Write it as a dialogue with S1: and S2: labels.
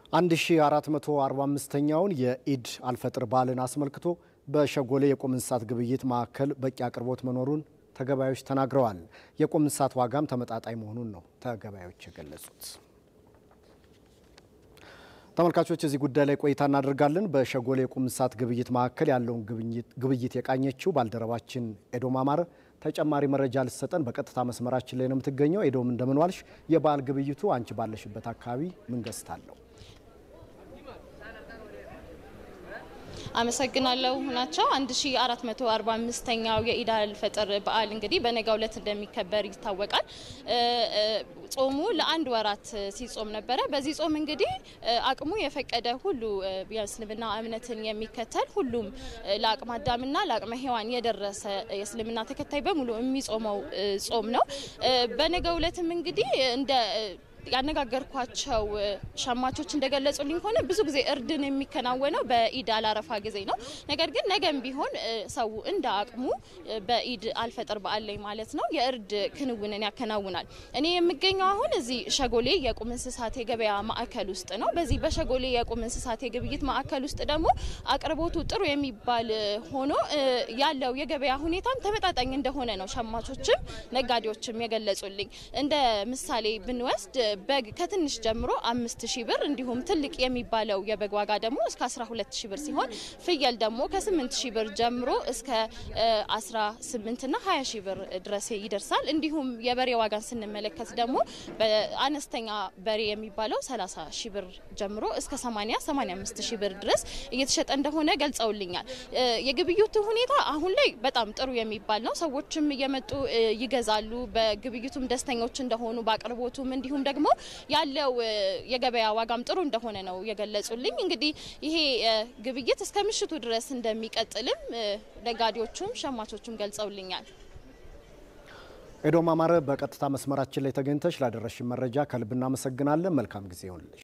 S1: 1445ኛውን የኢድ አልፈጥር በዓልን አስመልክቶ በሸጎሌ የቁም እንስሳት ግብይት ማዕከል በቂ አቅርቦት መኖሩን ተገባዮች ተናግረዋል። የቁም እንስሳት ዋጋም ተመጣጣኝ መሆኑን ነው ተገባዮች የገለጹት። ተመልካቾች እዚህ ጉዳይ ላይ ቆይታ እናደርጋለን። በሸጎሌ የቁም እንስሳት ግብይት ማዕከል ያለውን ግብይት የቃኘችው ባልደረባችን ኤዶም አማረ ተጨማሪ መረጃ ልትሰጠን በቀጥታ መስመራችን ላይ ነው የምትገኘው። ኤዶም እንደምን ዋልሽ? የበዓል ግብይቱ አንቺ ባለሽበት አካባቢ ምን ገጽታ አለው?
S2: አመሰግናለሁ ናቸው 1445ኛው የኢድ አል ፈጥር በዓል እንግዲህ በነገው ዕለት እንደሚከበር ይታወቃል። ጾሙ ለአንድ ወራት ሲጾም ነበረ። በዚህ ጾም እንግዲህ አቅሙ የፈቀደ ሁሉ የእስልምና እምነትን የሚከተል ሁሉም ለአቅመ አዳምና ለአቅመ ሔዋን የደረሰ የእስልምና ተከታይ በሙሉ የሚጾመው ጾም ነው። በነገው ዕለትም እንግዲህ እንደ ያነጋገርኳቸው ሸማቾች እንደገለጹልኝ ከሆነ ብዙ ጊዜ እርድን የሚከናወነው በኢድ አላረፋ ጊዜ ነው። ነገር ግን ነገም ቢሆን ሰው እንደ አቅሙ በኢድ አልፈጥር በዓል ላይ ማለት ነው የእርድ ክንውንን ያከናውናል። እኔ የምገኘው አሁን እዚህ ሸጎሌ የቁም እንስሳት የገበያ ማዕከል ውስጥ ነው። በዚህ በሸጎሌ የቁም እንስሳት የግብይት ማዕከል ውስጥ ደግሞ አቅርቦቱ ጥሩ የሚባል ሆኖ ያለው የገበያ ሁኔታም ተመጣጣኝ እንደሆነ ነው ሸማቾችም ነጋዴዎችም የገለጹልኝ። እንደ ምሳሌ ብንወስድ በግ ከትንሽ ጀምሮ አምስት ሺህ ብር እንዲሁም ትልቅ የሚባለው የበግ ዋጋ ደግሞ እስከ 12 ሺህ ብር ሲሆን ፍየል ደግሞ ከ8 ሺህ ብር ጀምሮ እስከ 18 እና 20 ሺህ ብር ድረስ ይደርሳል። እንዲሁም የበሬ ዋጋን ስንመለከት ደግሞ በአነስተኛ በሬ የሚባለው 30 ሺህ ብር ጀምሮ እስከ 80 85 ሺህ ብር ድረስ እየተሸጠ እንደሆነ ገልጸውልኛል። የግብይቱ ሁኔታ አሁን ላይ በጣም ጥሩ የሚባል ነው። ሰዎችም እየመጡ ይገዛሉ። በግብይቱም ደስተኞች እንደሆኑ በአቅርቦቱም እንዲሁም ደግሞ ያለው የገበያ ዋጋም ጥሩ እንደሆነ ነው የገለጹልኝ። እንግዲህ ይሄ ግብይት እስከ ምሽቱ ድረስ እንደሚቀጥልም ነጋዴዎቹም ሸማቾቹም ገልጸውልኛል።
S1: ኤዶም አማረ በቀጥታ መስመራችን ላይ ተገኝተሽ ላደረሽን መረጃ ከልብ እናመሰግናለን። መልካም ጊዜ ይሆንልሽ።